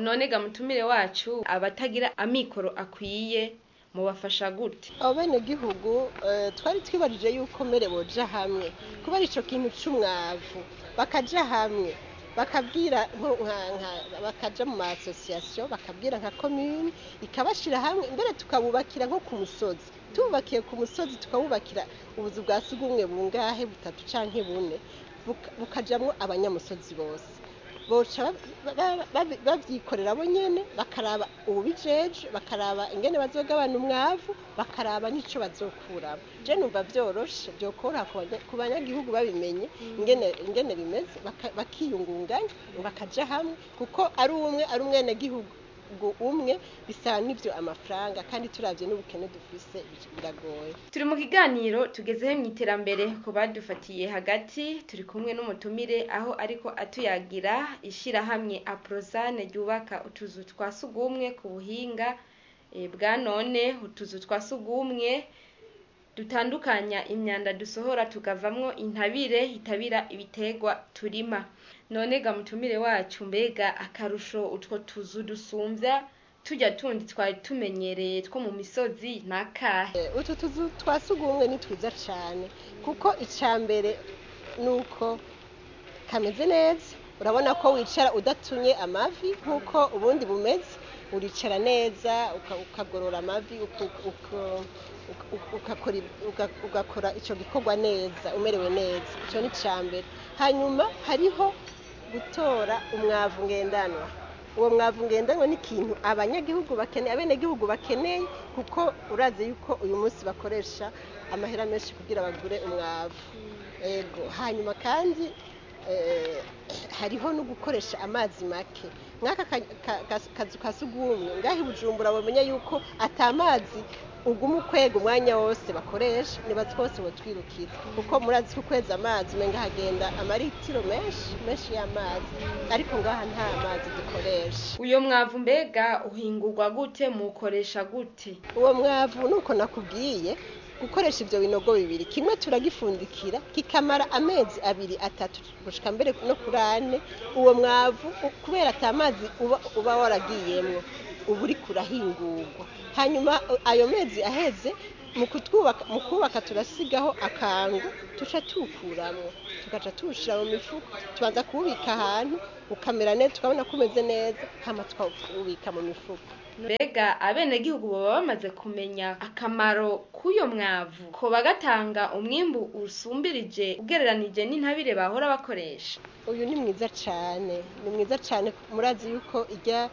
none ga mutumire wacu abatagira amikoro akwiye mubafasha gute abo bene gihugu eh, twari twibajije yuko mbere boja hamwe kubera ico kintu c'umwavu bakaja hamwe bakabwira nko- nka- nka- bakaja mu ma association bakabwira nka commune ikabashira hamwe mbere tukabubakira nko ku musozi tububakiye ku musozi tukabubakira ubuzu bwa sugumwe bungahe butatu canke bune buka- bukajamwo abanyamusozi bose boca ba- ba- ba- bavyikorera bo nyene bakaraba ububijeje bakaraba ingene bazogabana umwavu bakaraba n'ico bazokuramo je numva vyoroshe vyokoroha ku banya- ku banyagihugu babimenye ingene ingene bimeze baka- bakiyungunganya bakaja hamwe kuko ari umwe ari umwenegihugu umwe bisaba n'ivyo amafaranga kandi turavye n'ubukene dufise biragoye turi mu kiganiro tugezeho mu iterambere ku badufatiye hagati turi kumwe n'umutumire aho ariko atuyagira ishirahamwe aprozane ryubaka utuzu twa sugumwe ku buhinga eh, bwa none utuzu twa sugumwe dutandukanya imyanda dusohora tukavamwo intabire itabira ibitegwa turima none ga mutumire wacu mbega akarusho utwo tuzu dusumvya tujya tundi twari tumenyereye two mu misozi nakahe Eh, utu tuzu twa sugumwe ni twiza cane kuko ica mbere nuko kameze neza urabona ko wicara udatumye amavi nk'uko ubundi bumeze uricara neza uka- ukagorora amavi uku- uku- uku- ugakora ib- uga- ugakora ico gikorwa neza umerewe neza ico ni ica mbere hanyuma hariho gutora umwavu ngendanwa uwo mwavu ngendanwa ni ikintu abanyagihugu bakeneye abenegihugu bakeneye kuko urazi yuko uyu munsi bakoresha amahera menshi kugira bagure umwavu ego hanyuma kandi eh, hariho no gukoresha amazi make nk'aka ka- ka- ka- kazu ka sugumwe ngaho i bujumbura bamenya yuko ata mazi uguma ukwega umwanya wose bakoresha nibazi twose botwirukira kuko murazi ko ukweza amazi umenga hagenda amaritiro menshi menshi y'amazi ariko ngaha nta mazi dukoresha uyo mwavu mbega uhingurwa gute mukoresha gute uwo mwavu nuko nakubwiye gukoresha ivyo binogo bibiri kimwe turagifundikira kikamara amezi abiri atatu gushika mbere no kuri ane uwo mwavu u- kubera ata mazi uba, uba waragiyemwo uba uriko urahingurwa hanyuma uh, ayo mezi aheze mu kutwubaka mu kubaka turasigaho akangu tuca tuwukuramwo tugaca tuwushira mu mifuko tubanza kuwubika ahantu ukamera neza tukabona ko umeze neza hama tukawubika mu mifuko mbega abenegihugu baba bamaze kumenya akamaro k'uyo mwavu ko bagatanga umwimbu usumbirije ugereranije n'intabire bahora bakoresha uyu ni mwiza cane ni mwiza cane murazi yuko ijya